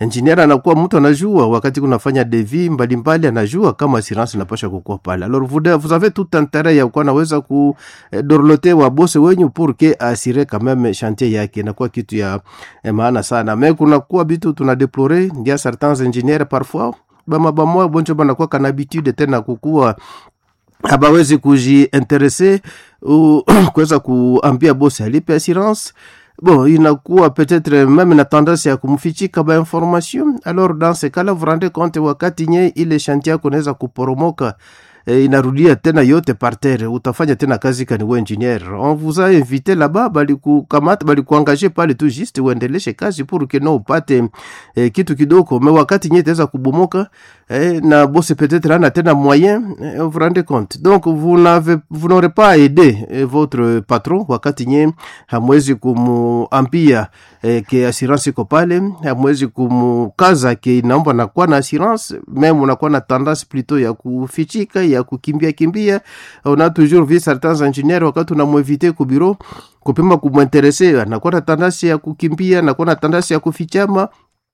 engineer anakuwa mtu anajua wakati kunafanya devi mbalimbali anajua kama assurance inapasha kukuwa pale alors vous, de- vous avez tout intérêt ya kuwa naweza ku eh, dorlote wa bose wenyu pour que assurer quand même chantier yake inakuwa kitu ya eh, maana sana mais kunakuwa bitu tuna deplore ya certains ingénieurs parfois bama bamoya bonjo banakuwa kana habitude tena kukuwa abawezi kujiinterese ou kuweza kuambia bosi alipe assurance bon inakuwa peut-être même na tendance ya kumfichika ba information alors dans ce cas là vous rendez compte wakati nye ile chantier yako inaweza kuporomoka e, inarudia tena yote par terre utafanya tena kazi kani we engineer on vous a invité là-bas balikukamata balikuangaje pale tu juste uendeleshe kazi pour que no upate e, kitu kidogo me wakati nye itaweza kubomoka eh, na bosi peut-être ana tena moyen eh, vous rendez compte donc vous n'avez vous n'aurez pas aidé eh, votre patron wakati nye hamwezi kumuambia eh, ke assurance iko pale hamwezi kumukaza ke inaomba nakuwa na assurance meme unakuwa na tendance plutôt ya kufichika ya kukimbia kimbia on a toujours vu certains ingénieurs wakati unamwevite ku bureau kupima kumwinterese anakuwa na tendance ya kukimbia anakuwa na tendance ya kufichama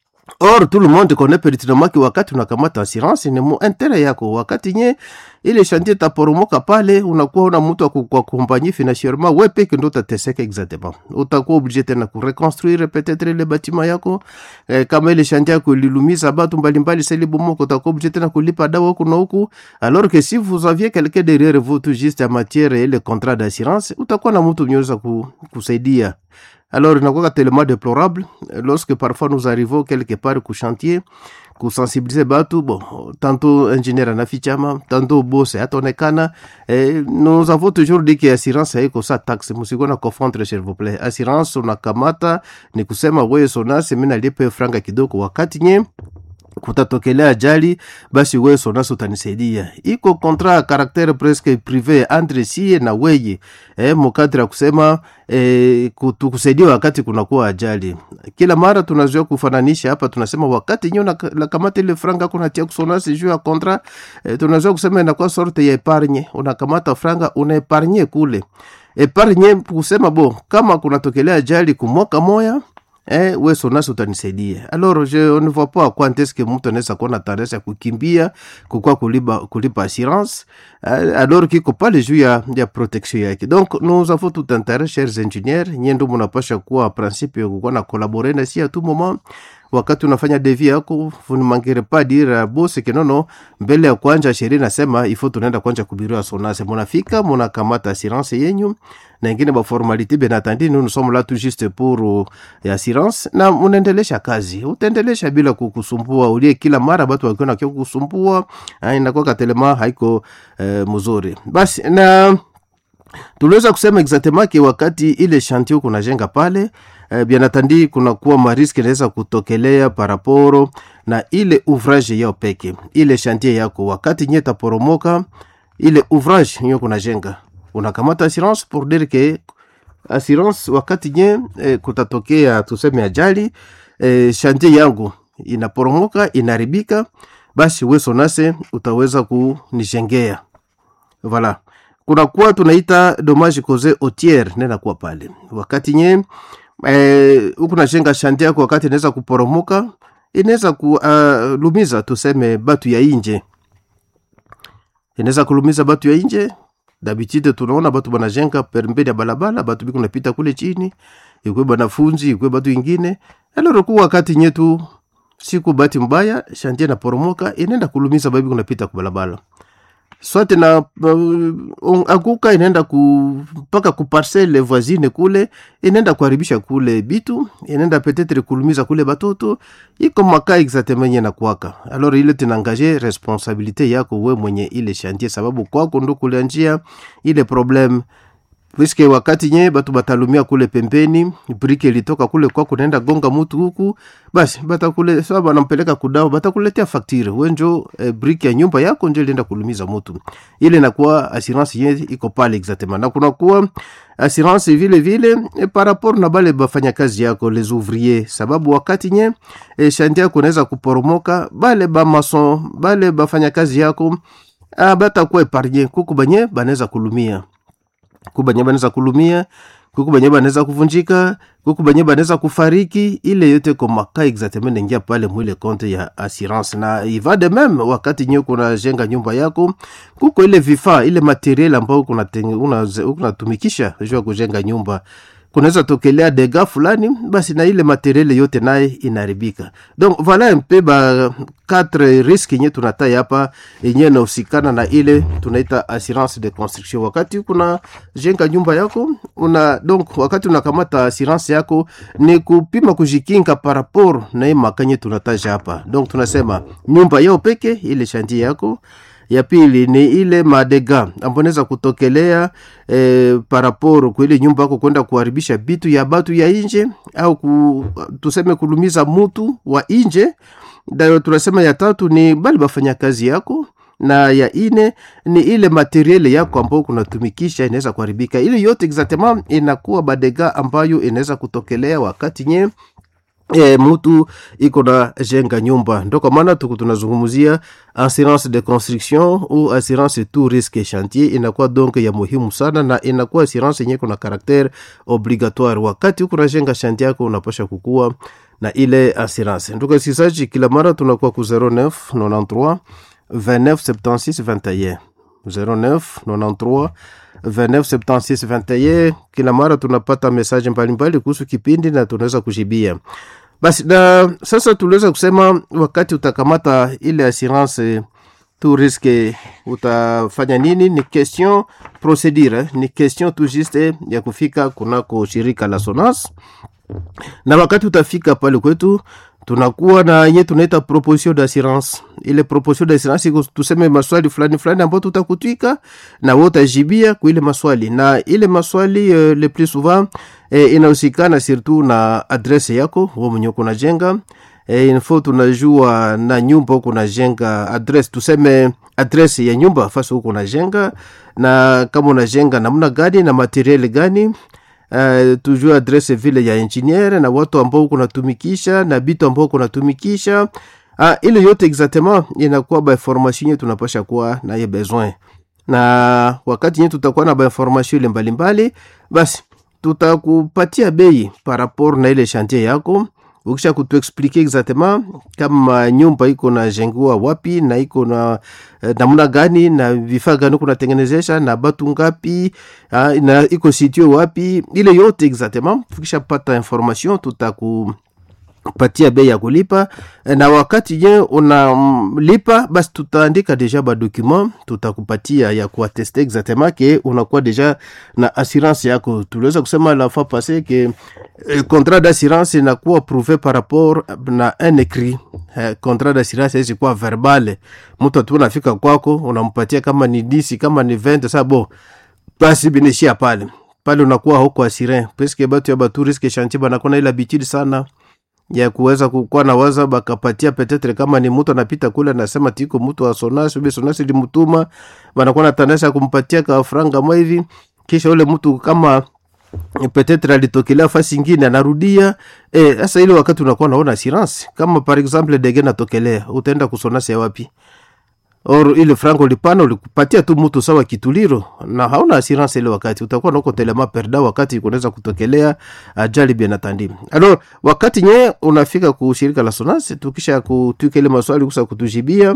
or tout le monde connaît pertinemment que wakati unakamata assurance ni mu intérêt yako wakati nye ile chantier taporomoka pale unakuwa una mtu wa kuakompagnie financièrement we peke ndo utateseka exactement utakuwa obligé tena kureconstruire peut-être ile batima yako eh, kama ile chantier yako ililumiza batu mbalimbali seli bomoko utakuwa obligé tena kulipa dawa huku na huku alors que si vous aviez quelqu'un derrière vous tout juste en matière ya ile contrat d'assurance utakuwa na mtu mnyeweza ku, kusaidia alors inakuwa tellement déplorable lorsque parfois nous arrivons quelque part ku chantier kusensibiliser batu bon tantôt ingénieur anafichama tantôt boss ataonekana eh, nous avons toujours dit que assurance haiko sa taxe musikuwa na confondre s'il vous plaît assurance unakamata ni kusema wewe sonasi mimi nalipe franga kidogo wakati nye kutatokelea ajali basi wewe sonasi utanisaidia iko kontra ya karaktere presque prive entre sie na weye eh, mukadri ya kusema eh, tukusaidia wakati kunakuwa ajali kila mara tunazoea kufananisha hapa tunasema wakati nyo nakamata ile franga kunatia kusonasi juu ya kontra eh, tunazoea kusema inakuwa sorte ya epargne unakamata franga unaepargne kule epargne kusema bo kama kunatokelea ajali kumwaka moya eh, we sonasi utanisaidia alors je ne vois pas quoi est-ce que mtu anaweza kuwa na tendance ya kukimbia kukua kulipa, kulipa assurance eh, alors kiko pale juu ya, ya protection yake donc nous avons tout intérêt chers ingénieurs nyie ndo munapasha kuwa principe ya kukuwa na collaborer na si à tout moment wakati unafanya devi yako vunimangire pa dire bosi kinono mbele ya kwanja sheria nasema ifo tunaenda kwanja kubiria sonase munafika munakamata assurance yenyu na ingine baformalite benatandi nous sommes là tout juste pour uh, assurance na unaendelesha kazi utaendelesha bila kukusumbua ulie kila mara batu wakiona kio kukusumbua inakuwa katelema haiko uh, mzuri basi na tuliweza kusema exactement ke wakati ile chantier kunajenga pale eh, bien atandi kunakuwa mariski inaweza kutokelea paraporo na ile ouvrage yao peke ile chantier yako wakati nye taporomoka ile ouvrage nyo kunajenga unakamata assurance pour dire ke assurance wakati nye eh, kutatokea tuseme ajali eh, chantier yangu inaporomoka inaribika basi we sonase utaweza kunijengea voilà kunakuwa tunaita dommage cause autiere nenakuwa pale wakati nye huku eh, najenga shanti yako wakati inaweza kuporomoka inaweza kulumiza uh, tuseme batu ya inje inaweza kulumiza batu ya inje dabitide tunaona batu banajenga pembeni ya balabala batu biko napita kule chini ikwe banafunzi ikwe batu ingine aloroku wakati nyetu siku bati mbaya shantie naporomoka inaenda kulumiza babi kunapita kubalabala swate na uh, akuka inaenda ku mpaka kuparcele voisine kule inaenda kuharibisha kule bitu inaenda petetre kulumiza kule batoto iko maka exactement na kwaka alors ile tinangaje responsabilité yako we mwenye ile chantier sababu kwako ndo kulianjia ile problème puisque wakati nye batu batalumia kule pembeni brike ilitoka kule kwako naenda gonga mutu huku basi batakule sa banampeleka kudao batakuletea faktire wenjo eh, brike ya nyumba yako njo ilienda kulumiza mutu ile nakuwa assurance ye iko pale exactement na kunakuwa assurance vile vile eh, par rapport na bale bafanya kazi yako les ouvriers sababu wakati nye eh, shanti yako naweza kuporomoka bale bamason bale bafanya kazi yako ah, batakuwa epargne kuku banye banaweza kulumia kubanye banaweza kulumia kuku benye banaweza kuvunjika kuku benye banaweza kufariki ile yote komaka exactement naingia pale mwile konte ya assurance na iva de meme wakati nye kunajenga nyumba yako kuko ile vifaa ile materiel ambayo unatumikisha una juu ya kujenga nyumba kunaweza tokelea dega fulani basi na ile materiele yote naye inaharibika donc voilà un peu ba quatre risque yenye tunatai hapa yenye inahusikana na ile tunaita assurance de construction wakati kuna jenga nyumba yako una donc wakati unakamata assurance yako ni kupima kujikinga par rapport na hii makanye tunataja hapa donc tunasema nyumba yao peke ile shantie yako ya pili ni ile madega ambayo naweza kutokelea eh, paraporo kwa ile nyumba yako kwenda kuharibisha bitu ya batu ya inje au ku, tuseme kulumiza mutu wa inje dayo tunasema ya tatu ni bali bafanya kazi yako na ya ine ni ile materiele yako ambayo kunatumikisha inaweza kuharibika ile yote exactement inakuwa badega ambayo inaweza kutokelea wakati nye E, mutu iko na jenga nyumba ndo kwa maana tuku tunazungumzia assurance de construction ou assurance tout risque chantier inakuwa donc ya muhimu sana na inakuwa assurance yenye kuna karaktere obligatoire wakati huku najenga chantier yako unapasha kukua na ile assurance nduka sisaji kila mara tunakuwa ku 09 93 29 76 21 09 93 297621 kila mara tunapata mesaje mbalimbali kuhusu kipindi na tunaweza kujibia basi na sasa tuliweza kusema wakati utakamata ile assurance tu riske utafanya nini ni question procedure ni question tu juste ya kufika kunako shirika la sonas na wakati utafika pale kwetu tunakuwa na yenye tunaita proposition d'assurance ile proposition d'assurance iko tuseme maswali fulani fulani ambayo tutakutwika na wewe utajibia kwa ile maswali na ile maswali uh, le plus souvent eh, inahusikana surtout na adresse yako wewe mwenyewe kunajenga eh, info tunajua na nyumba huko unajenga adresse tuseme adresse ya nyumba fasi huko unajenga na kama unajenga namna gani na materiel gani Uh, tujue adrese vile ya engineer na watu ambao kunatumikisha na bitu ambao kunatumikisha uh, ile yote exactement inakuwa ba information yetu tunapasha kuwa na ye besoin na wakati nye tutakuwa na ba information ile mbalimbali basi tutakupatia bei par rapport na ile chantier yako ukisha kutuexplike exactement kama nyumba iko na jengiwa wapi na iko na eh, namna gani na vifaa gani kunatengenezesha na batu ngapi ah, na iko situe wapi ile yote exactement tukisha pata information tutaku patia bei ya kulipa na wakati je unalipa basi tutaandika deja badocument tutakupatia ya kuateste exactement ke unakuwa deja na assurance yako tuliweza kusema la fois passé ke eh, contrat d'assurance inakuwa prouvé par rapport na un écrit eh, contrat d'assurance haizi kuwa verbale mtu atu unafika kwako unampatia kama ni disi kama ni 20 sa bo basi binishia pale pale unakuwa huko assuré puisque batu ya batu risque chantier banakuwa na ile habitude sana ya kuweza kukuwa na waza bakapatia petetre kama ni mtu anapita kule anasema tiko mtu wa sonasi ube sonasi limutuma banakuwa na tanasha kumpatia ka franga mwa hivi kisha ule mtu kama petetre alitokelea fasi ingine anarudia sasa e, ile wakati unakuwa naona assurance kama par exemple dege natokelea utaenda kusonasi ya wapi or ile frango ulipana ulikupatia tu mtu sawa kituliro na hauna assurance ile wakati utakuwa nako telema perda wakati kunaweza kutokelea ajali bien atandi alors wakati nye unafika kushirika la sonase tukisha kutwika ile maswali kusa kutujibia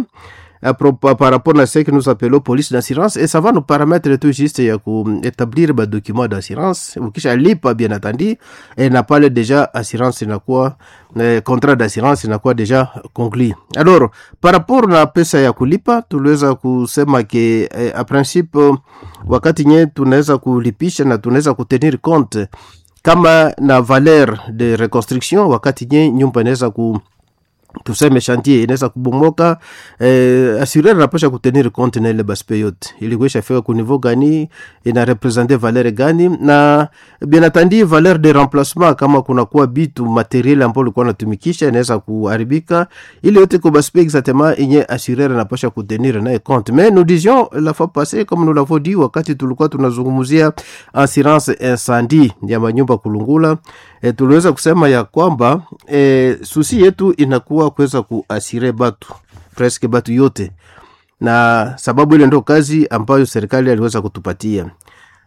par rapport na ce que nous appelons police d'assurance et ça va nous permettre tout juste ya kuétablir ba document d'assurance ukisha lipa bien attendu et na pale déjà assurance inakuwa eh, contrat d'assurance inakuwa deja conclu alors par rapport na pesa ya kulipa tuliweza kusema ke eh, a principe wakati nye tunaweza kulipisha na tunaweza kutenir compte kama na valeur de reconstruction wakati nye nyumba inaweza ku tuseme chantier inaweza kubomoka eh, assureur anapasha kutenir compte na ile baspe yote ilikuisha fika ku niveau gani ina represente valeur gani na bien atandi valeur de remplacement kama kunakuwa bitu materiel ambao ulikuwa natumikisha inaweza kuharibika ile yote ko baspe exactement inye assureur anapasha kutenir naye compte mais nous disions la fois passée comme nous l'avons dit wakati tulikuwa tunazungumzia assurance incendie ya manyumba kulungula e, tuliweza kusema ya kwamba e, susi yetu inakuwa kuweza kuasire batu preske batu yote na sababu ile ndo kazi ambayo serikali aliweza kutupatia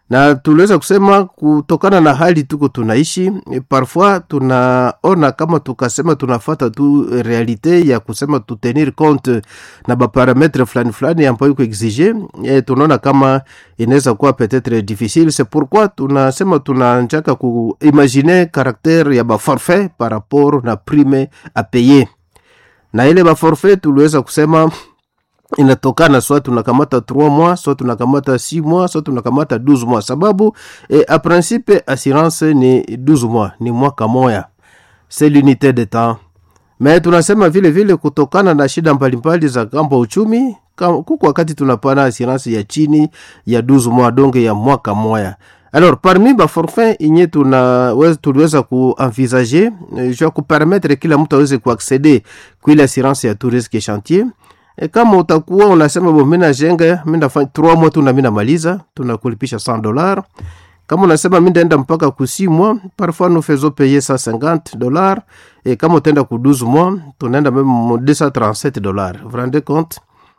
na tuliweza kusema kutokana na hali tuko tunaishi eh, parfois tunaona kama tukasema tunafata tu realite ya kusema tutenir compte na baparametre fulani fulani ambayo iko exige eh, tunaona kama inaweza kuwa peut-être difficile c'est pourquoi tunasema tunanjaka kuimagine caractere ya baforfait par rapport na prime a payer na ile baforfait tuliweza kusema inatokana soit tunakamata 3 mois soit tunakamata 6 mois soit tunakamata 12 mois sababu eh, a principe assurance ni 12 mois ni mwaka moya c'est l'unité de temps mais tunasema vile vile kutokana na shida mbalimbali za kambo uchumi kam- kuko wakati tunapana assurance ya chini ya 12 mois donge ya mwaka moya alors parmi baforfait inye tunaweza tuliweza kuenvisager eh, jua kupermettre kila mtu aweze kuaccede kuile assurance ya tout risque chantier E kama utakuwa unasema bo mi najenga mi nafanya 3 mois tu na mi namaliza tunakulipisha 100 dollars kama unasema mi ndaenda mpaka ku 6 mois parfois nous faisons payer 150 dollars et kama utaenda ku 12 mois tunaenda même mo 237 dollars vous rendez compte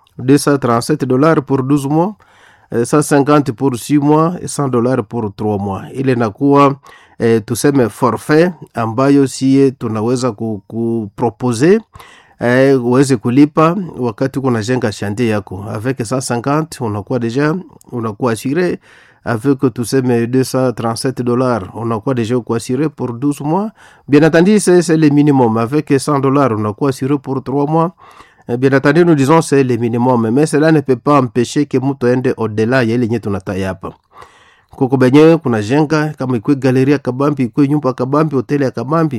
237 dollars pour 12 mois eh, 150 pour 6 mois et 100 dollars pour 3 mois ile nakuwa eh, tuseme forfait ambayo sie tunaweza ku- kupropose eh, uweze kulipa wakati uko unajenga chantier yako avec 150 unakuwa deja unakuwa assuré avec tuseme 237 dollars unakuwa deja uko assuré pour 12 mois bien entendu c'est c'est le minimum avec 100 dollars unakuwa assuré pour 3 mois Eh, bien entendu nous disons c'est le minimum mais cela ne peut pas empêcher que mtu aende au-delà ya ile nye tunataya hapa kuko benyewe kuna jenga kama ikwe galeria kabambi ikwe nyumba kabambi hoteli ya kabambi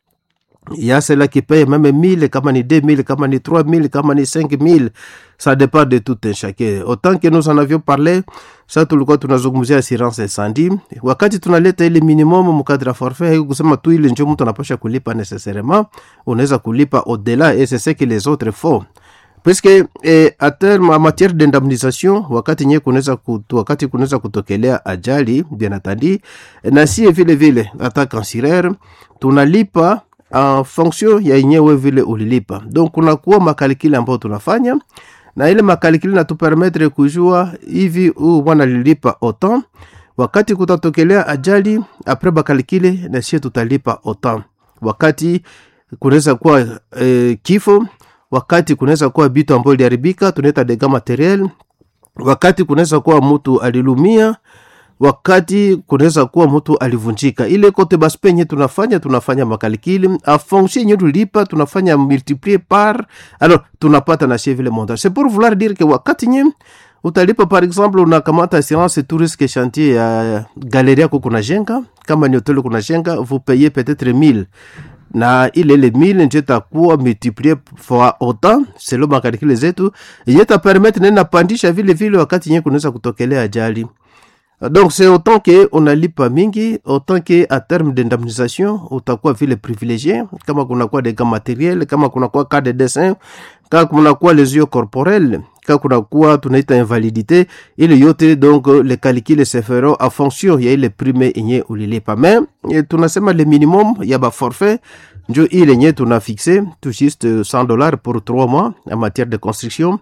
ya cela qui paye même 1000 kama ni 2000 kama ni 3000 kama ni 5000 ça dépend de tout un chacun autant que nous en avions parlé sa tulikuwa tunazungumzia assurance incendie wakati tunaleta ile minimum mkadra forfait haiko kusema tu ile njo mtu anapasha kulipa necessairement unaweza kulipa au-delà et c'est ce que les autres font puisque eh, à terme en matière d'indemnisation wakati nye kunaweza kutu, wakati kunaweza kutokelea ajali bien atandi na sie vile vile hata kansiraire tunalipa en fonction ya yenyewe vile ulilipa donc kunakuwa makalikili ambayo tunafanya na ile makalikili natupermetre kujua hivi huu bwana lilipa autant wakati kutatokelea ajali apres bakalikile na sie tutalipa autant wakati kunaweza kuwa eh, kifo wakati kunaweza kuwa bitu ambayo iliharibika tunaita dega materiel wakati kunaweza kuwa mtu alilumia wakati kunaweza kuwa mtu alivunjika ile kote basi penye tunafanya tunafanya makalikili a fonction yenye tulipa tunafanya multiplier par alors tunapata na vile montage c'est pour vouloir dire que wakati nye utalipa par exemple unakamata assurance tout risque chantier ya galerie yako kuna jenga kama ni hoteli kuna jenga vous payez peut-être 1000 na ile ile mille njo itakuwa multiplier fois autant selo makalikile zetu yenye itapermettre nena pandisha vile vile wakati nye kunaweza kutokelea ajali donc c'est autant que unalipa mingi autant que à terme d'indemnisation utakuwa vile privilégié kama kunakuwa des gants matériels kama kunakuwa cas de dessin kama kunakuwa les yeux corporels kama kunakuwa tunaita invalidité ile yote donc les calculs se feront en fonction ya ile prime yenye ulilipa mais eh, tunasema le minimum ya ba forfait njo ile yenye tuna fixe tout juste 100 dollars pour 3 mois en matière de construction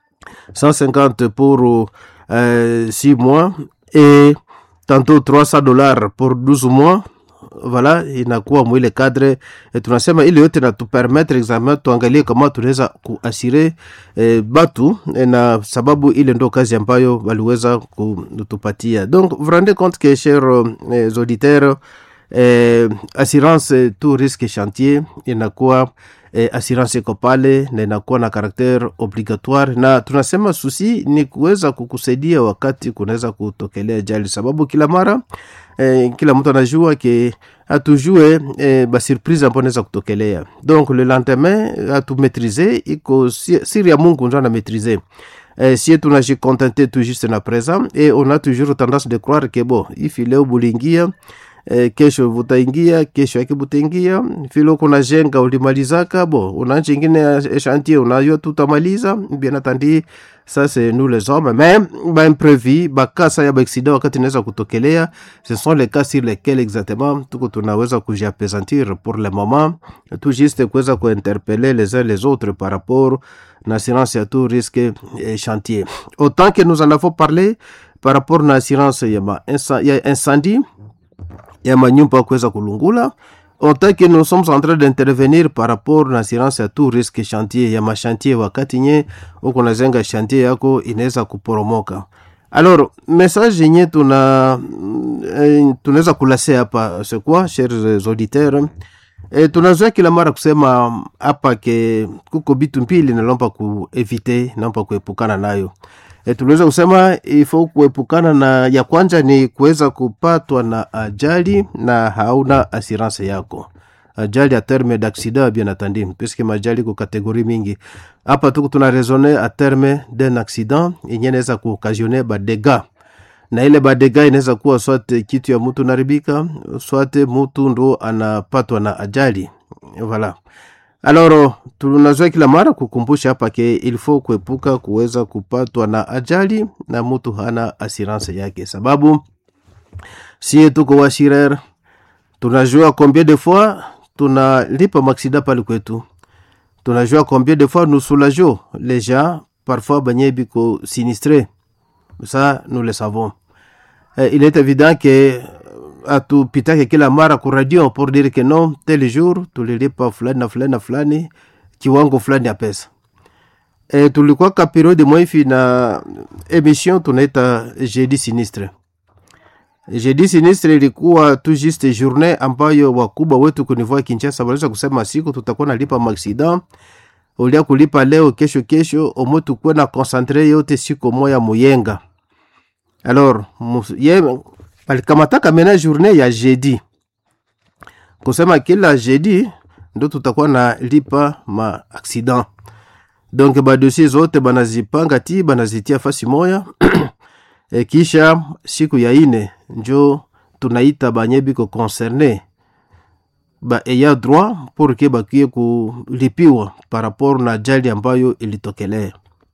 150 pour euh, 6 mois et tantôt 300 dollars pour 12 mois voilà inakuwa mwile cadre e, tunasema ile yote natupermettre examen tuangalie kama tunaweza kuasire e, batu e, na sababu ile ndo kazi ambayo waliweza kutupatia donc vous rendez compte que chers eh, auditeurs eh, assurance tout risque chantier inakuwa eh, assurance iko pale na inakuwa na karakter obligatoire na tunasema susi ni kuweza kukusaidia wakati kunaweza kutokelea jali sababu kila mara eh, kila mtu anajua ke atujue eh, basurprise ambayo naweza kutokelea donc le lendemain atumaîtrise iko si- siri ya mungu njo anamaîtrise eh, sie tunajicontente tout juste na présent et on a toujours tendance de croire que bon ifi leo bulingia eh, kesho vutaingia kesho yake butaingia vile uko najenga ulimalizaka bo unaanza ingine ya chantier unajua tutamaliza bien atandi ça c'est nous les hommes mais baimprévu bakasa ya baaccident wakati inaweza kutokelea ce sont les cas sur lesquels exactement tuko tunaweza kujiapesantir pour le moment tout juste kuweza kuinterpeller les uns les autres par rapport na assurance ya tout risque et chantier autant que nous en avons parlé par rapport na assurance ya, ma insa, ya incendie ya manyumba kuweza kulungula autant que nous sommes en train d'intervenir par rapport na assurance ya tout risque chantier ya machantier wakati nye uko nazenga chantier yako inaweza kuporomoka alors message yenye tuna eh, tunaweza kulase hapa c'est quoi chers auditeurs E, tunazoea kila mara kusema hapa ke kuko bitu mbili nalomba kuevite naomba kuepukana nayo e, tunaweza kusema ifo kuepukana na ya kwanza ni kuweza kupatwa na ajali na hauna assurance yako ajali a terme d'accident bien entendu puisque majali ko kategori mingi hapa tuko tuna raisonner a terme d'un accident yenye inaweza kuokasione badega na ile badega inaweza kuwa swate kitu ya mtu naribika swate mtu ndo anapatwa na ajali voilà alors tunazoea kila mara kukumbusha hapa ke ilfo kuepuka kuweza kupatwa na ajali na mtu hana assurance yake sababu sie tuko washirer tunajua combien de fois tunalipa maksida pale kwetu tunajua combien de fois nous soulageons les gens parfois banye biko sinistré ça nous le savons eh, il est évident que atupitake kila mara ku radio pour dire que non tel jour tulilipa fulani na fulani na fulani kiwango fulani ya pesa e, tulikuwa ka periode mwaifi na emission tunaita jeudi sinistre jeudi sinistre ilikuwa tu juste journée ambayo wakubwa wetu kunivua kinchasa waliweza kusema siku tutakuwa nalipa maaksidan ulia kulipa leo kesho kesho omo tukuwe na konsantre yote siku moya muyenga alors ye balikamataka mena journée ya jeudi kusema kila jeudi ndo tutakuwa na lipa ma accident donc badosie zote banazipanga ti banazitia fasi moya e kisha siku ya ine njo tunaita banye biko concerne ba eya droit pour ke bakie kulipiwa par rapport na ajali ambayo ilitokelea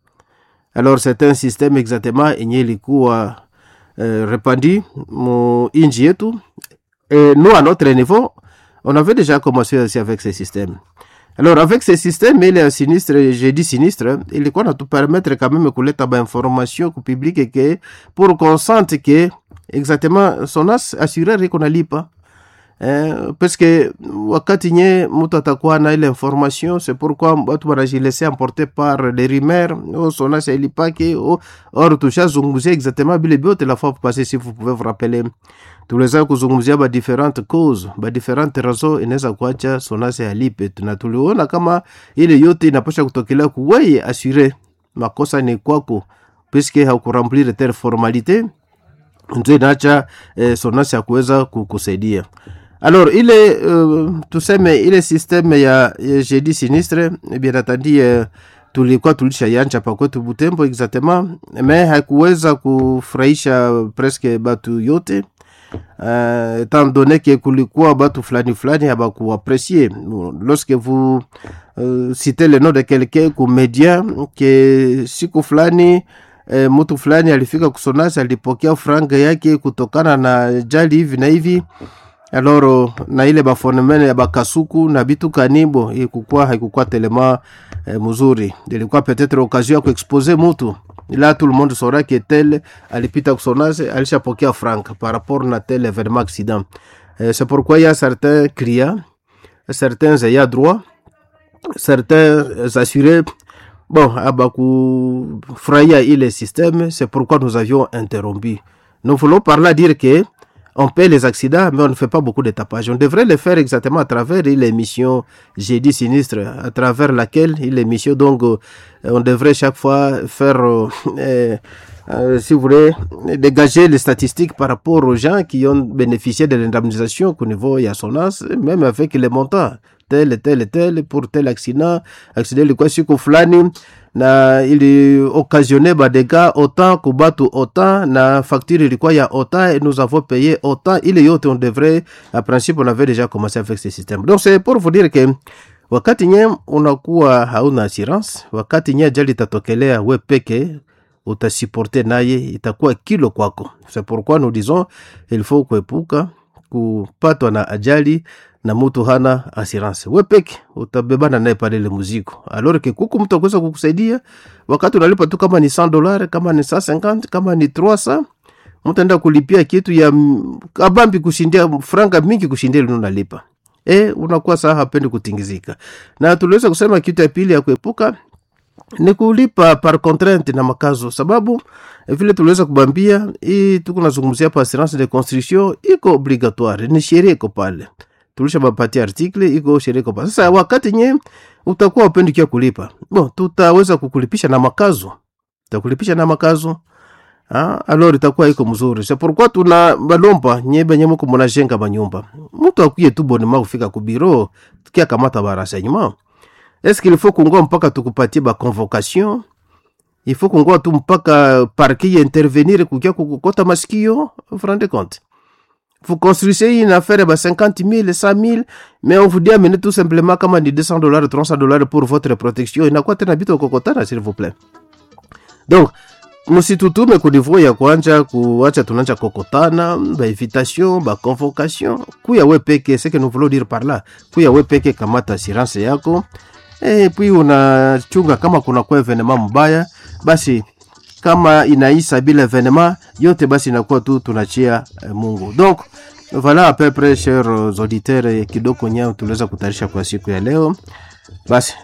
alors c'est un système exactement enye ilikuwa euh, répandue mu inji yetu et nous à notre niveau on avait déjà commencé aussi avec ce système alors avec ce système ile ya sinistre j'ai dit sinistre ilikuwa natu permettre quand même kuleta bainformation ku public ke pour qu'on sente ke exactement son assureur iko nalipa eh, parce que wakati nye mtu atakuwa na ile information c'est pourquoi watu wanajilese emporter par les rumeurs oh, sonasi ailipake oh, or tushazungumzia exactement bile byote la fois passé si vous pouvez vous rappeler tuliweza kuzungumzia ba different cause ba different raison inaweza kuacha sonasi alipe na tuliona kama ile yote inapasha kutokelea kuweye asure makosa ni kwako puisque haukuremplir tel formalite ndio inaacha eh, sonasi ya kuweza kukusaidia alors ile uh, tuseme ile systeme ya, ya jeudi sinistre bien atandi uh, tulikuwa tulisha yanja pakwetu butembo exactement me haikuweza kufurahisha presque batu yote uh, étant donné que kulikuwa batu fulani fulani habakuapresie lorsque vous uh, citez le nom de quelqu'un ku media ke siku fulani e, mtu fulani alifika kusonasi alipokea franga yake kutokana na jali hivi na hivi aloro na ile bafonemene ya bakasuku na bitu kanibo ikukua haikukuwa telema eh, mzuri ilikuwa peut-être occasion ya kuexpose mutu là tout le monde saura que tel alipita kusonase alishapokea frank par rapport na tel événement accident eh, c'est pourquoi il y a certains clients certains ayants droit certains assurés bon abakufurahia ile système c'est pourquoi nous avions interrompu nous voulons par là dire que on paie les accidents, mais on ne fait pas beaucoup de tapage. On devrait le faire exactement à travers l'émission J'ai dit sinistre, à travers laquelle l'émission, donc, euh, on devrait chaque fois faire, euh, euh, si vous voulez, dégager les statistiques par rapport aux gens qui ont bénéficié de l'indemnisation qu'au niveau Yassonas, même avec les montants tel tel tel pour tel accident accident ilikuwa siku fulani na ili occasionné badega autant kubatu autant na facture ilikuwa ya autant et nous avons payé autant ile yote on devrait à principe on avait déjà commencé avec ce système donc c'est pour vous dire que wakati nye unakuwa hauna assurance wakati nye ajali itatokelea we peke utasiporte naye itakuwa kilo kwako c'est pourquoi nous disons il faut kuepuka kupatwa na ajali na mutu hana assurance we peke utabebana naye pale ile muziko alors que kuku mtu akuweza kukusaidia wakati unalipa tu kama ni 100 dollars kama ni 150 kama ni 300 mtu enda kulipia kitu ya mm, kabambi kushindia franga mingi kushindia ile unalipa e, unakuwa saa hapendi kutingizika na tuliweza kusema kitu ya pili ya kuepuka ni kulipa par contrainte na makazo sababu eh, vile tuliweza kubambia hii tuko nazungumzia hapa assurance de construction iko obligatoire ni sheria iko pale tulisha bapatia article iko sheria iko pale sasa wakati nye utakuwa upendi kia kulipa bon tutaweza kukulipisha na makazo tutakulipisha na makazo Ah, alors itakuwa iko mzuri c'est pourquoi tuna balomba nyebe nye muko munajenga manyumba mtu akuye tu bonema kufika ku biro kia kamata ba renseignement est-ce qu'il faut kungoa mpaka tukupatie ba convocation il faut kungoa tu mpaka parquet intervenir kukia kukukota masikio vous vous rendez compte vous construisez une affaire ba 50 000 100 000 mais on vous dit amenez tout simplement kama ni 200 dollars 300 dollars pour votre protection inakuwa tena bitu kokotana s'il vous plaît donc msitutume kunivo ya kwanja kuacha tunanja kokotana bainvitation baconvocation kuya we peke ce que nous voulons dire par là kuya we peke kamata assurance yako e, puis unachunga kama kuna kwa evenema mbaya basi kama inaisa bila evenema yote basi inakuwa tu tunachia eh, mungu donc voilà à peu près chers auditeurs eh, kidogo nyao tuliweza kutayarisha kwa siku ya leo basi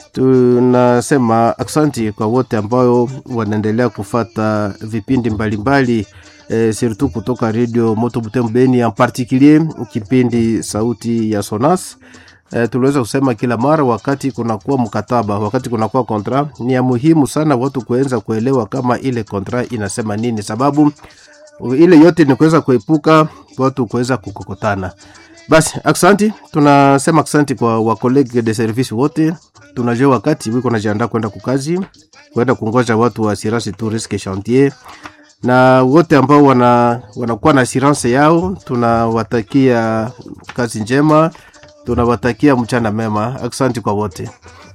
tunasema aksanti kwa wote ambao wanaendelea kufata vipindi mbalimbali e, surtout kutoka radio moto butembo beni en particulier kipindi sauti ya sonas e, tuliweza kusema kila mara wakati kunakuwa mkataba wakati kunakuwa kontra ni ya muhimu sana watu kuweza kuelewa kama ile kontra inasema nini sababu ile yote ni kuweza kuepuka watu kuweza kukokotana basi aksanti tunasema aksanti kwa wakolege de service wote tunajua wakati wiko najiandaa kwenda kukazi kwenda kungoja watu wa assurance tu risque chantier na wote ambao wana wanakuwa na assurance yao tunawatakia kazi njema tunawatakia mchana mema aksanti kwa wote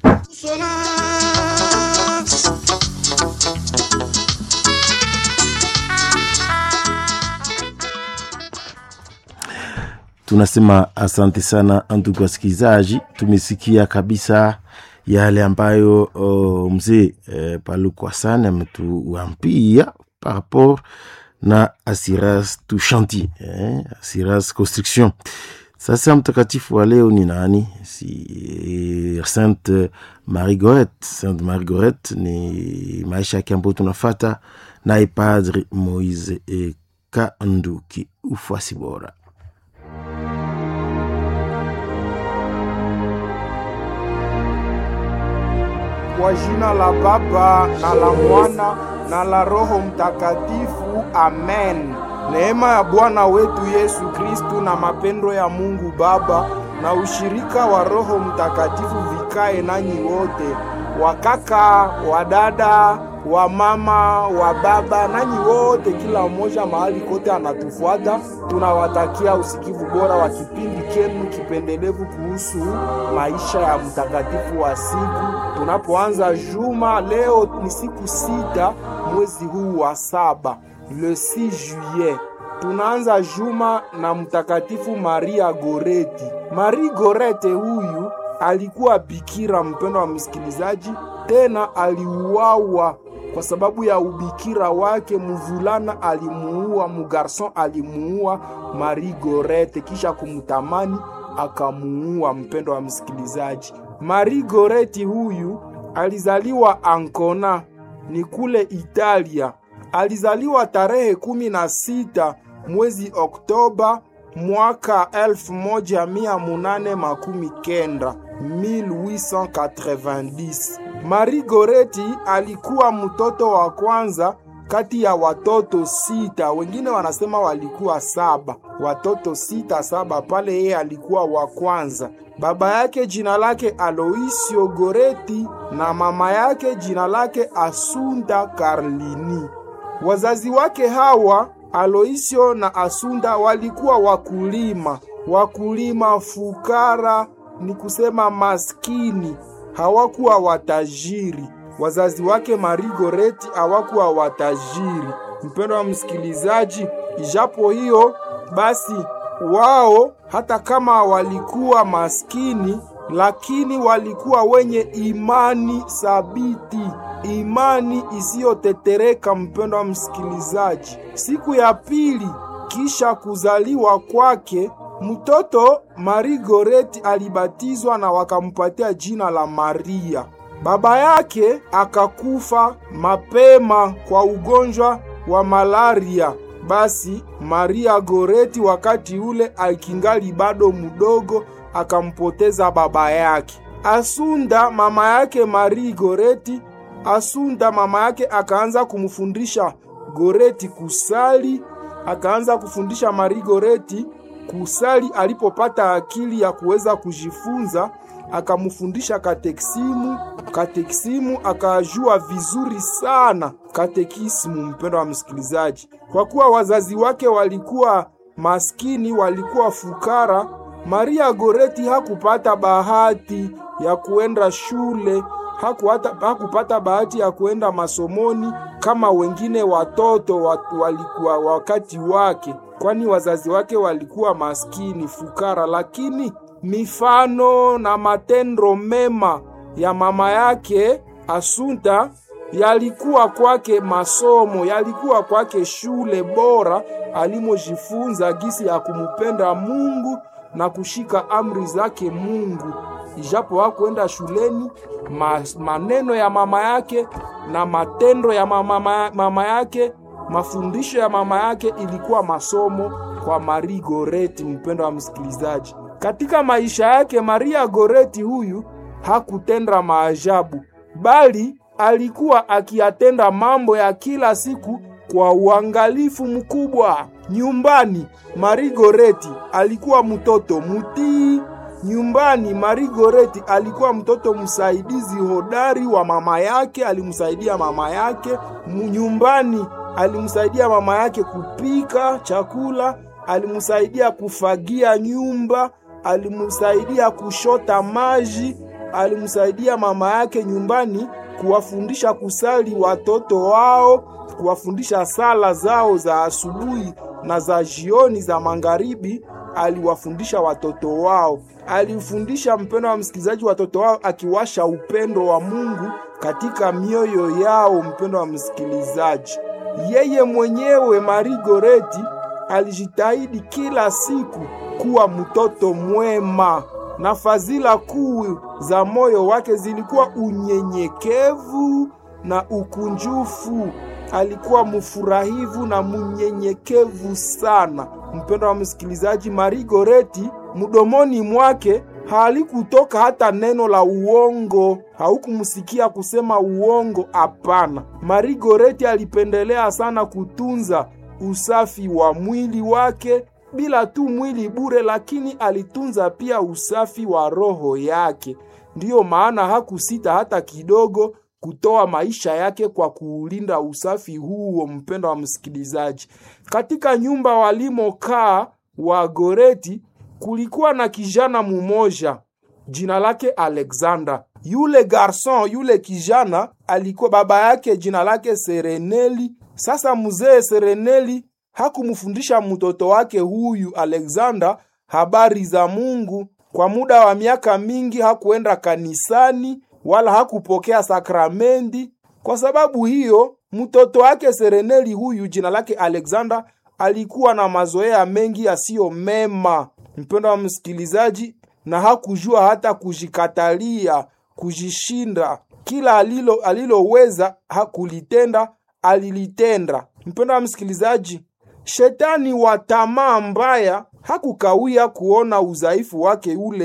tunasema asante sana ndugu wasikilizaji tumesikia kabisa yale ambayo uh, mzee uh, palukwa sana ametuambia par rapport na assurance tu chantier eh, assurance construction sasa mtakatifu wa leo ni nani si sainte marie gorette sainte marie gorette ni maisha yake ambayo tunafata naye padre moise e kanduki ufuasi bora Kwa jina la Baba na la Mwana na la Roho Mtakatifu, amen. Neema ya Bwana wetu Yesu Kristu na mapendo ya Mungu Baba na ushirika wa Roho Mtakatifu vikae nanyi wote, wakaka, wadada, wa mama, wa baba, nanyi wote, kila mmoja mahali kote anatufuata. Tunawatakia usikivu bora wa kipindi chenu kipendelevu kuhusu maisha ya mtakatifu wa siku tunapoanza juma. Leo ni siku sita mwezi huu wa saba, le 6 juillet tunaanza juma na mtakatifu Maria Goreti. Marie Gorete huyu alikuwa bikira, mpendo wa msikilizaji, tena aliuawa kwa sababu ya ubikira wake. Mvulana alimuua, mugarson alimuua Marie Gorete, kisha kumtamani akamuua. Mpendo wa msikilizaji, Marie Goreti huyu alizaliwa Ancona, ni kule Italia. Alizaliwa tarehe kumi na sita mwezi Oktoba mwaka elfu moja mia munane makumi kenda 1890. Marie Goreti alikuwa mtoto wa kwanza kati ya watoto sita, wengine wanasema walikuwa saba, watoto sita saba, pale yeye alikuwa wa kwanza. Baba yake jina lake Aloisio Goreti na mama yake jina lake Asunda Karlini. Wazazi wake hawa Aloisio na Asunda walikuwa wakulima, wakulima fukara, ni kusema maskini, hawakuwa watajiri. Wazazi wake Marigoreti hawakuwa watajiri. Mpendo wa msikilizaji, ijapo hiyo basi, wao hata kama walikuwa maskini, lakini walikuwa wenye imani thabiti, imani isiyotetereka. Mpendo wa msikilizaji, siku ya pili kisha kuzaliwa kwake mtoto Marigoreti alibatizwa na wakampatia jina la Maria. Baba yake akakufa mapema kwa ugonjwa wa malaria. Basi Maria Goreti wakati ule akingali bado mdogo akampoteza baba yake. Asunda mama yake Marie Goreti, Asunda mama yake akaanza kumfundisha Goreti kusali, akaanza kufundisha Marie Goreti kusali. Alipopata akili ya kuweza kujifunza akamfundisha katekisimu. Katekisimu akajua vizuri sana katekisimu. Mpendo wa msikilizaji, kwa kuwa wazazi wake walikuwa maskini, walikuwa fukara, Maria Goreti hakupata bahati ya kuenda shule, hakuata, hakupata bahati ya kuenda masomoni kama wengine watoto walikuwa wakati wake, kwani wazazi wake walikuwa maskini fukara, lakini mifano na matendo mema ya mama yake Asunta yalikuwa kwake masomo, yalikuwa kwake shule bora alimojifunza gisi ya kumupenda Mungu na kushika amri zake Mungu. Ijapo hakuenda shuleni, maneno ya mama yake na matendo ya mama, mama yake, mafundisho ya mama yake ilikuwa masomo kwa Marie Goreti. Mpendo wa msikilizaji, katika maisha yake Maria Goreti huyu hakutenda maajabu, bali alikuwa akiyatenda mambo ya kila siku kwa uangalifu mkubwa. Nyumbani Marie Goreti alikuwa mtoto mutii. Nyumbani Marie Goreti alikuwa mtoto msaidizi hodari wa mama yake, alimsaidia mama yake nyumbani, alimsaidia mama yake kupika chakula, alimsaidia kufagia nyumba alimsaidia kushota maji, alimsaidia mama yake nyumbani kuwafundisha kusali watoto wao, kuwafundisha sala zao za asubuhi na za jioni za magharibi. Aliwafundisha watoto wao, alifundisha mpendo wa msikilizaji, watoto wao akiwasha upendo wa Mungu katika mioyo yao. Mpendo wa msikilizaji, yeye mwenyewe Marie Goreti alijitahidi kila siku kuwa mtoto mwema, na fadhila kuu za moyo wake zilikuwa unyenyekevu na ukunjufu. Alikuwa mfurahivu na mnyenyekevu sana. Mpendo wa msikilizaji, Marie Goreti mdomoni mwake halikutoka hata neno la uongo, haukumsikia kusema uongo. Hapana, Marie Goreti alipendelea sana kutunza usafi wa mwili wake bila tu mwili bure, lakini alitunza pia usafi wa roho yake. Ndiyo maana hakusita hata kidogo kutoa maisha yake kwa kuulinda usafi huo. Mpendo wa msikilizaji, katika nyumba walimokaa wa Goreti kulikuwa na kijana mumoja jina lake Alexander. Yule garson, yule kijana alikuwa baba yake jina lake Sereneli. Sasa mzee Sereneli hakumfundisha mtoto wake huyu Alexander habari za Mungu. Kwa muda wa miaka mingi hakuenda kanisani wala hakupokea sakramenti. Kwa sababu hiyo, mtoto wake Sereneli huyu jina lake Alexander alikuwa na mazoea mengi yasiyo mema, mpendo wa msikilizaji, na hakujua hata kujikatalia, kujishinda. Kila alilo aliloweza hakulitenda alilitenda. Mpendo wa msikilizaji, shetani wa tamaa mbaya hakukawia kuona udhaifu wake ule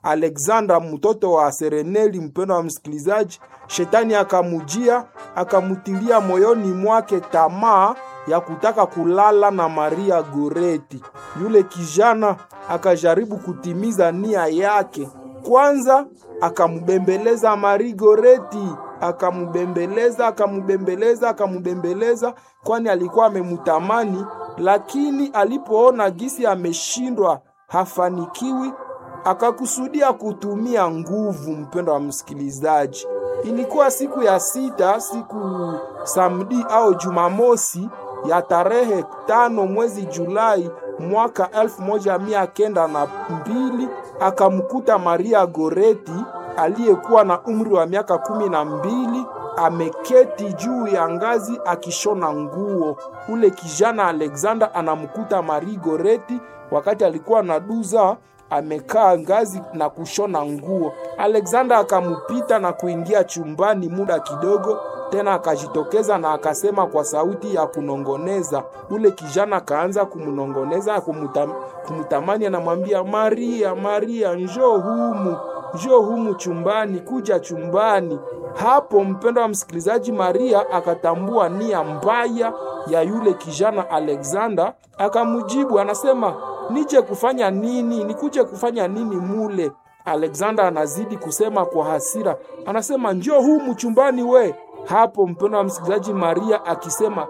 Alexandra mtoto wa Sereneli. Mpendo wa msikilizaji, shetani akamujia akamutilia moyoni mwake tamaa ya kutaka kulala na Maria Goreti. Yule kijana akajaribu kutimiza nia yake. Kwanza akamubembeleza Maria Goreti, akamubembeleza akamubembeleza akamubembeleza, kwani alikuwa amemutamani, lakini alipoona gisi ameshindwa, hafanikiwi, akakusudia kutumia nguvu. Mpendo wa msikilizaji, ilikuwa siku ya sita, siku samdi au Jumamosi ya tarehe tano mwezi Julai mwaka elfu moja mia kenda na mbili akamkuta Maria Goreti aliyekuwa na umri wa miaka kumi na mbili ameketi juu ya ngazi akishona nguo. Ule kijana Alexander anamkuta Maria Goreti wakati alikuwa na duza amekaa ngazi na kushona nguo. Alexander akamupita na kuingia chumbani muda kidogo, tena akajitokeza na akasema kwa sauti ya kunongoneza. Ule kijana akaanza kumnongoneza, kumutam, kumutamani, anamwambia Maria, Maria, njoo humu, njoo humu chumbani, kuja chumbani. Hapo mpendo wa msikilizaji, Maria akatambua nia mbaya ya yule kijana Alexander, akamujibu anasema nije kufanya nini? Nikuje kufanya nini mule? Alexander anazidi kusema kwa hasira, anasema njoo humu chumbani we. Hapo mpendo wa msikilizaji, Maria akisema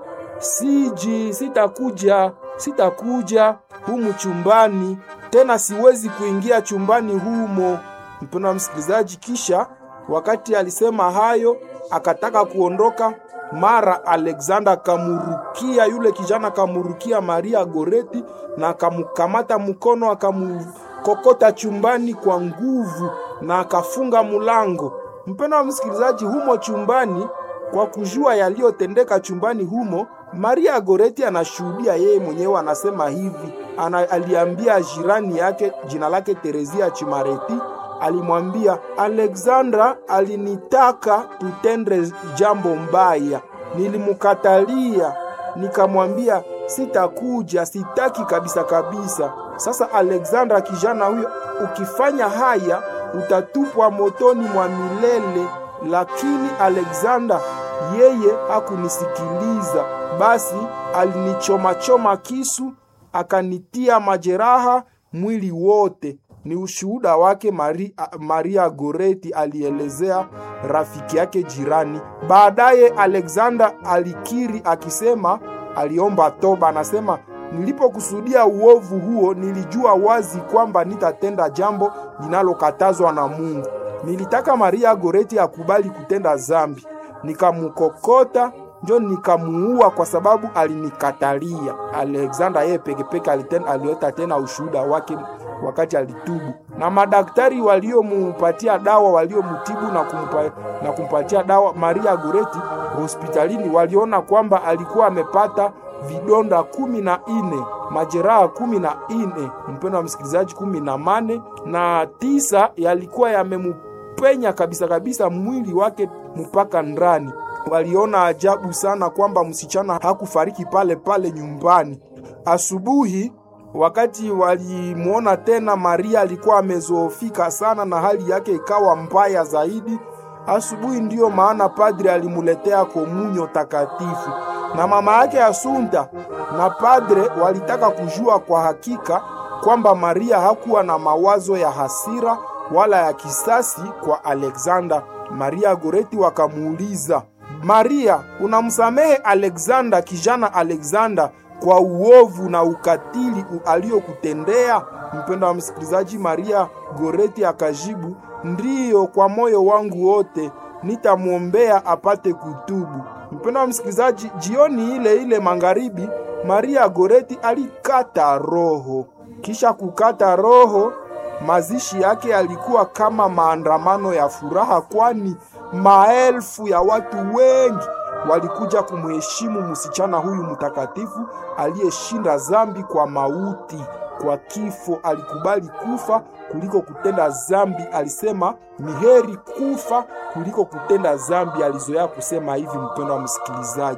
siji, sitakuja, sitakuja humu chumbani tena, siwezi kuingia chumbani humo. Mpendo wa msikilizaji, kisha wakati alisema hayo akataka kuondoka mara Alexander akamurukia yule kijana, akamurukia Maria Goreti na akamukamata mkono, akamukokota chumbani kwa nguvu na akafunga mulango. Mpendo wa msikilizaji, humo chumbani, kwa kujua yaliyotendeka chumbani humo, Maria Goreti anashuhudia yeye mwenyewe, anasema hivi ana, aliambia jirani yake jina lake Terezia Chimareti alimwambia Alexandra alinitaka tutende jambo mbaya, nilimukatalia, nikamwambia sitakuja, sitaki kabisa kabisa. Sasa Alexandra, kijana huyo, ukifanya haya utatupwa motoni mwa milele. Lakini Alexandra yeye hakunisikiliza, basi alinichomachoma kisu, akanitia majeraha mwili wote ni ushuhuda wake Maria, Maria Goreti alielezea rafiki yake jirani. Baadaye Alexander alikiri akisema aliomba toba, anasema nilipokusudia uovu huo, nilijua wazi kwamba nitatenda jambo linalokatazwa na Mungu. Nilitaka Maria Goreti akubali kutenda zambi, nikamukokota njo nikamuua kwa sababu alinikatalia. Alexander yeye pekepeke aliota tena ushuhuda wake wakati alitubu, na madaktari waliomupatia dawa waliomutibu na, kumpa, na kumpatia dawa Maria Goreti hospitalini waliona kwamba alikuwa amepata vidonda kumi na ine majeraha kumi na ine mpendo wa msikilizaji, kumi na mane na tisa yalikuwa yamemupenya kabisa kabisa mwili wake mpaka ndani. Waliona ajabu sana kwamba msichana hakufariki pale pale nyumbani. Asubuhi wakati walimwona tena, Maria alikuwa amezoofika sana na hali yake ikawa mbaya zaidi. Asubuhi ndiyo maana padri alimuletea komunyo takatifu, na mama yake Asunta na padre walitaka kujua kwa hakika kwamba Maria hakuwa na mawazo ya hasira wala ya kisasi kwa Alexander. Maria Goreti wakamuuliza, Maria, unamsamehe Alexander, kijana Alexander kwa uovu na ukatili aliyokutendea? Mpendo wa msikilizaji, Maria Goreti akajibu, ndiyo, kwa moyo wangu wote nitamwombea apate kutubu. Mpendo wa msikilizaji, jioni ile ile magharibi, Maria Goreti alikata roho. Kisha kukata roho, mazishi yake yalikuwa kama maandamano ya furaha, kwani maelfu ya watu wengi walikuja kumheshimu msichana huyu mtakatifu aliyeshinda zambi kwa mauti, kwa kifo. Alikubali kufa kuliko kutenda zambi. Alisema ni heri kufa kuliko kutenda zambi. Alizoea kusema hivi, mpendo wa msikilizaji.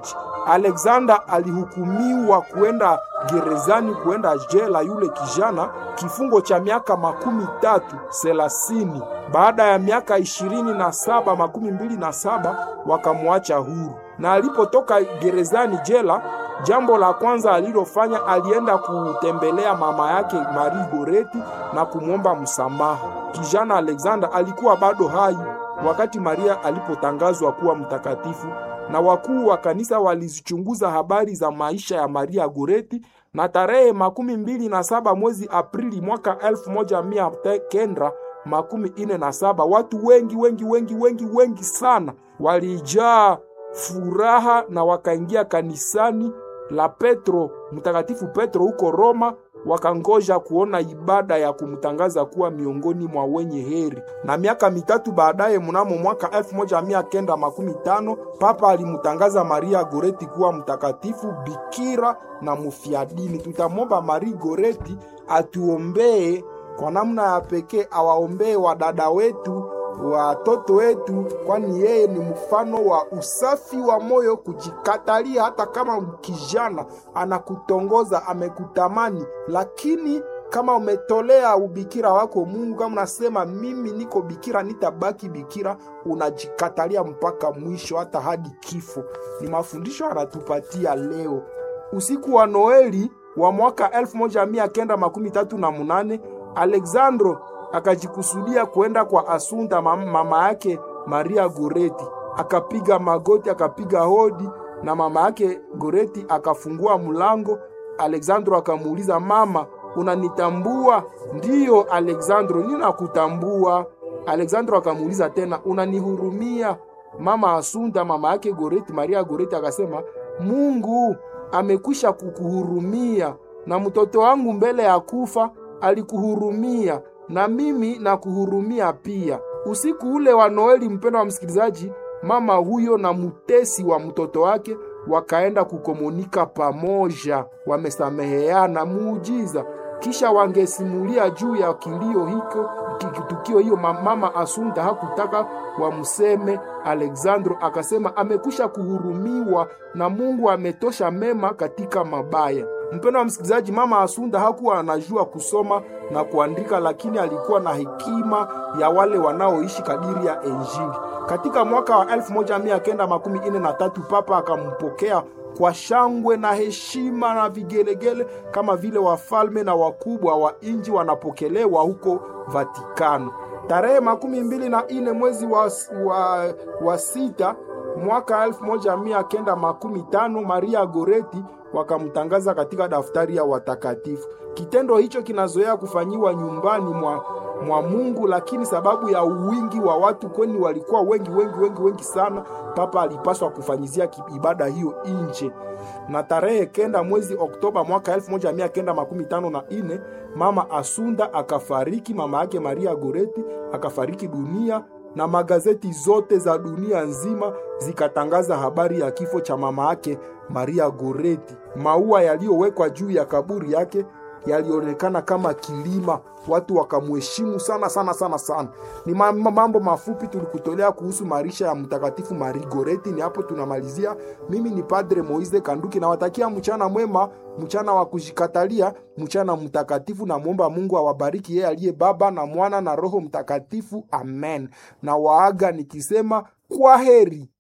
Alexander alihukumiwa kuenda gerezani, kuenda jela, yule kijana kifungo cha miaka makumi tatu thelathini. Baada ya miaka ishirini na saba makumi mbili na saba wakamwacha huru, na alipotoka gerezani jela, jambo la kwanza alilofanya alienda kutembelea mama yake Marie Goreti na kumwomba msamaha. Kijana Alexander alikuwa bado hai wakati Maria alipotangazwa kuwa mtakatifu, na wakuu wa kanisa walizichunguza habari za maisha ya Maria Goreti, na tarehe makumi mbili na saba mwezi Aprili mwaka elfu moja mia kenda makumi ine na saba watu wengi wengi wengi wengi wengi sana walijaa furaha na wakaingia kanisani la Petro mtakatifu Petro huko Roma wakangoja kuona ibada ya kumtangaza kuwa miongoni mwa wenye heri. Na miaka mitatu baadaye, mnamo mwaka elfu moja mia kenda makumi tano Papa alimtangaza Maria Goreti kuwa mtakatifu, bikira na mufiadini. Tutamwomba Maria Goreti atuombee kwa namna ya pekee, awaombee wadada wetu watoto wetu, kwani yeye ni mfano wa usafi wa moyo, kujikatalia. Hata kama kijana anakutongoza amekutamani, lakini kama umetolea ubikira wako Mungu, kama unasema mimi niko bikira, nitabaki bikira, unajikatalia mpaka mwisho, hata hadi kifo. Ni mafundisho anatupatia leo usiku wa Noeli wa mwaka elfu moja mia kenda makumi tatu na munane Alexandro akajikusudia kwenda kwa Asunda mama yake Maria Goreti, akapiga magoti, akapiga hodi, na mama yake Goreti akafungua mlango. Alexandro akamuuliza, mama, unanitambua? Ndiyo Alexandro, ninakutambua. Alexandro akamuuliza tena, unanihurumia? Mama Asunda mama yake Goreti, Maria Goreti akasema, Mungu amekwisha kukuhurumia, na mtoto wangu mbele ya kufa alikuhurumia na mimi nakuhurumia pia. Usiku ule wa Noeli, mpendo wa msikilizaji, mama huyo na mutesi wa mtoto wake wakaenda kukomunika pamoja, wamesameheana muujiza. Kisha wangesimulia juu ya kilio hiko tukio hiyo. Mama Asunda hakutaka wamseme Alexandro, akasema amekwisha kuhurumiwa na Mungu ametosha mema katika mabaya. Mpendo wa msikilizaji, mama Asunda hakuwa anajua kusoma na kuandika, lakini alikuwa na hekima ya wale wanaoishi kadiri ya Injili. Katika mwaka wa elfu moja mia kenda makumi ine na tatu Papa akampokea kwa shangwe na heshima na vigelegele kama vile wafalme na wakubwa wa inji wanapokelewa huko Vatikano. Tarehe makumi mbili na ine mwezi wa, wa, wa sita mwaka elfu moja mia kenda makumi tano Maria Goreti wakamtangaza katika daftari ya watakatifu. Kitendo hicho kinazoea kufanyiwa nyumbani mwa, mwa Mungu, lakini sababu ya uwingi wa watu, kweni walikuwa wengi wengi wengi wengi sana, papa alipaswa kufanyizia ibada hiyo nje. Na tarehe kenda mwezi Oktoba mwaka elfu moja mia kenda makumi tano na ine mama Asunda akafariki, mama yake Maria Goreti akafariki dunia na magazeti zote za dunia nzima zikatangaza habari ya kifo cha mama yake Maria Goreti. Maua yaliyowekwa juu ya kaburi yake yalionekana kama kilima, watu wakamheshimu sana sana sana sana. Ni mambo mafupi tulikutolea kuhusu maisha ya mtakatifu Maria Goreti. Ni hapo tunamalizia. Mimi ni Padre Moise Kanduki, nawatakia mchana mwema, mchana wa kujikatalia, mchana mtakatifu. Namwomba Mungu awabariki yeye aliye Baba na Mwana na Roho Mtakatifu, amen. Na waaga nikisema kwa heri.